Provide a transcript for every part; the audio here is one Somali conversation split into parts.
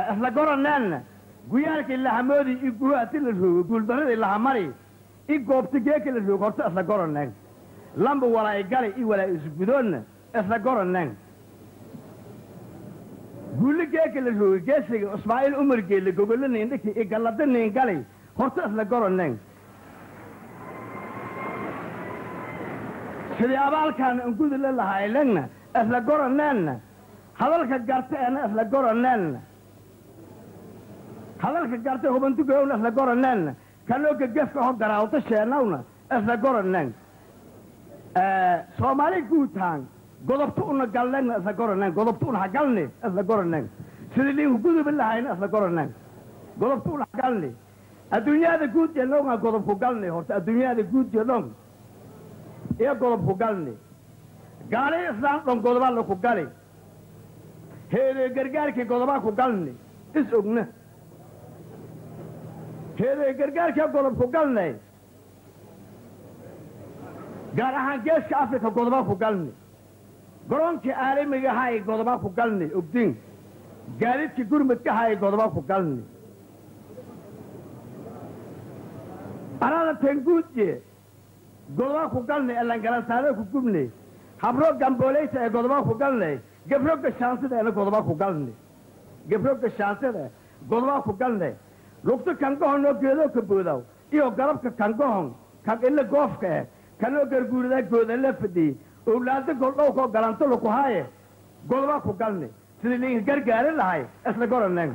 isla goraneenna guyaalkii lahamoodi i guhaati la roogo guuldaradii lahamari i goobta geeki la roogo horta isla goraneen lamba walaa i gali i walaa isgudoonna isla goraneen guulli geeki la roogo geesiga ismaaciil umar geelle gogollo niindhiki i gallada niin gali horta isla goraneen sidii abaalkaana angudi la lahaylengna isla goraneenna hadalka garta ena isla goraneenna hadalka garta hubantugowna isla goraneenna kanooga gefka ho garaawta sheenawna isla goraneen soomaali guutaan godobta una galnegna isla goraneen godobta una hagalni isla goraneen sidii liinku guduba lahayna isla goraneen godobta una hagalni adduunyada guud jelonga godobku galni horta adduunyada guud jelong iyo godobku galni gaali islaan dhon godobaa laku gali heedee gargaarkii godobaa ku galni is ogna heedee gargaarkii godobku galnay gaar ahaan geeska afrika godobaa ku galni garoonkii caalamiga ahaay godobaa ku galni ogdin gaadidkii gurmudka ahaay godobaa ku galni arada tenguudye godobaa ku galnay elangalantaada ku gubnay habro gambooleysa ee godobaa ku galnay gebro gashaansida ena godobaa ku galnay gebro gashaansida godobaa ku galnay lugto kangahonoo geedoo ka boodaw iyo garabka kangahon kan ila goofka eh kanoo garguuridaa goodala fadhiyey owlaado goldhowkoo galanto laku haaye godobaa ku galnay sidii liinka gargaari lahay isla goraneen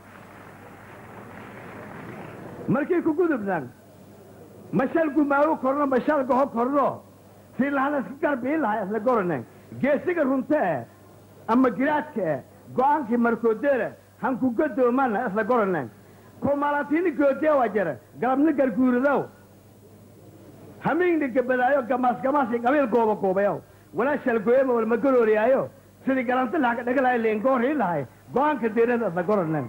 markii ku gudubnan mashal gumaawo korno mashal goho korno sii lahana iska garbii lahay isla goraneen geesiga runta eh ama giraadka eh go'aankii markoodeera hanku gadoomana isla goraneen kumalatiini goodeewa jara galabni garguuridow hamiingni gabadaayo gamaas gamaasi qabiil gooba goobayow walaa shalgooyama walma garooriyaayo sidii galanti lahaga dhaga lahay leengoorhii lahay go'aanka deerada isla goraneen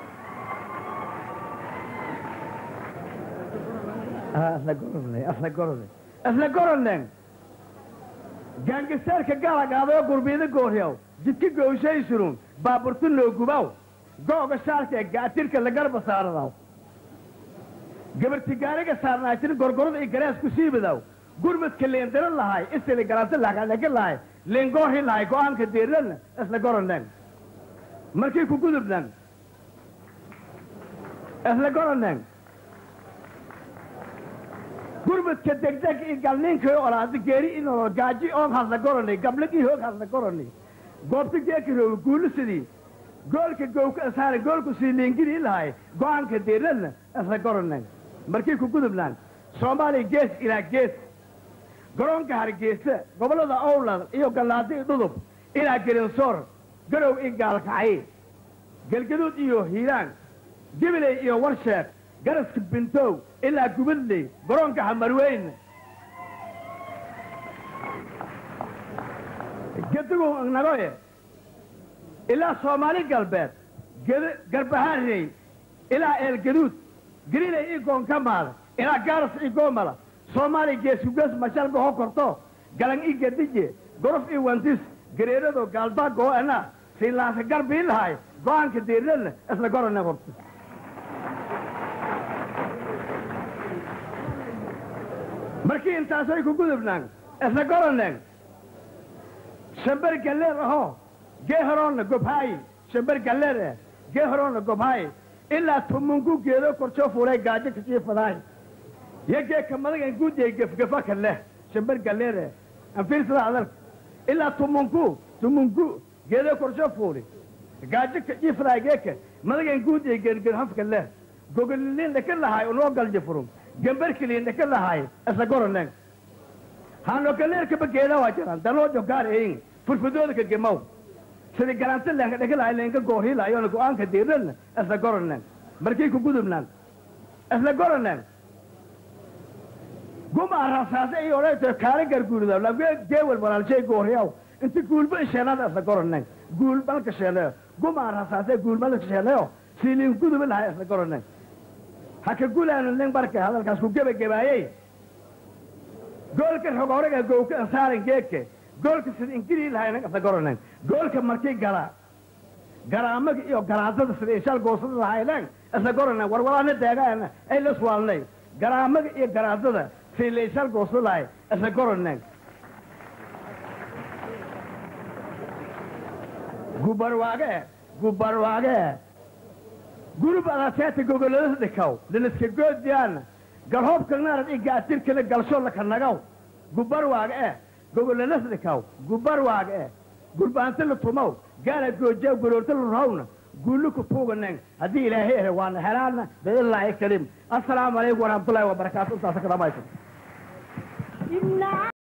isla goranay isla goranay isla goraneen gaangiseerka galagaadayo gurbiida gooryaw jidka gooshay surun baaburtu noogubaw googa shaalka ee gaatirka la garba saaradaw gabarti gaariga saarnaatin gorgorada iyo garaas ku siibidaw gurmadka leendaro lahay isili galanta lagadhagi lahay leengoorhi lahay go'aanka deerana isla goraneen markii ku gudubnan isla goraneen gurmadka degdeg iyo galniinka olaada geeri inoo gaaji oon hasla goranay gabligii hoog hasla goranay goobta geeka rooga guulisidii goolka gowka asaara goolku sii liingidii lahay go'aanka deerana isla goraneen markii ku gudubnaan soomaaliya gees ilaa gees garoonka hargeysa gobollada owlad iyo gallaado iyo dhudub ilaa gelinsoor garow iyo gaalkacay galgaduud iyo hiiraan gibiley iyo warsheek garaska bintow ilaa gubadley garoonka hamarweyn gedigu nagoye ilaa soomaali galbeed garbahaarey ilaa eelgaduud giriley io goonkamaada ilaa gaaras io goomala soomaaliya geeskugees mashalba ho korto galan io gadije gorof io wantis gareerado gaaldaag oo ana siilaasa garbii lahay go'aanka deeradna isla gorane horta markii intaasay ku gudubnaan isla goraneen shambar galleer ahoo gee horoonna gobhaayi shambar galleer eh gee horoonna gobhaayi ilaa tumungu geedo korjoo fuulay gaajo kasii fadaay yo geeka madagan guudiyay gefgefa ka leh shambar galleer eh anfiirsada hadalka ilaa tumunku tumungu geedo korjoo fuuli gaajo kasii fadaay geeka madagan guudiyay gergerhafka leh gogoliliin dhaka lahaay unoo galja furum gambarkiliin dhaka lahaay isla goraneen haano galleerkaba geeda waa jiraan danoo jogaar eyin furfudooda ka gemaw sidii galanta leenka dhaka lahay leenka goorhiilaayona go'aanka diirnadna isla goraneen markii ku gudubnaan isla goraneen guma rasaase iyo odhayto kaala garguuridaw lagee geewal walaalshay goorhiyaw inta guulba isheenada isla goraneen guul malka sheenayo guma rasaase guul malka sheenayo siiliin guduba lahay isla goraneen haka gulaanu nin barka hadalkaas ku gebagabaayey goolka rogoraga gowka ansaaran geedka goolka sida ingilii lahay nag isla goraneen goolka markii gala garaamaga iyo garaadada sida inshaal goosada lahayneen isla goraneen warwalaana deegaana ay la swaalnay garaamaga iyo garaadada sida la inshaal goosada lahay isla goraneen gubarwaage gubarwaage gurub adateeta gogolada dhikaw diniska goodiyaana galhoobkanaarad i gaatirkana galshoolaka nagaw gubarwaage eh gogolanada dhikaw gubarwaage eh gurbaanta la tumow gaala gooja goroorta la rahowna guullu ku tuuganeen haddii ilaahay ehe waana helaana biidnillaahi kariim assalaamu calaykum waraxmatullaahi wabarakaatu intaasa ka dhamaysan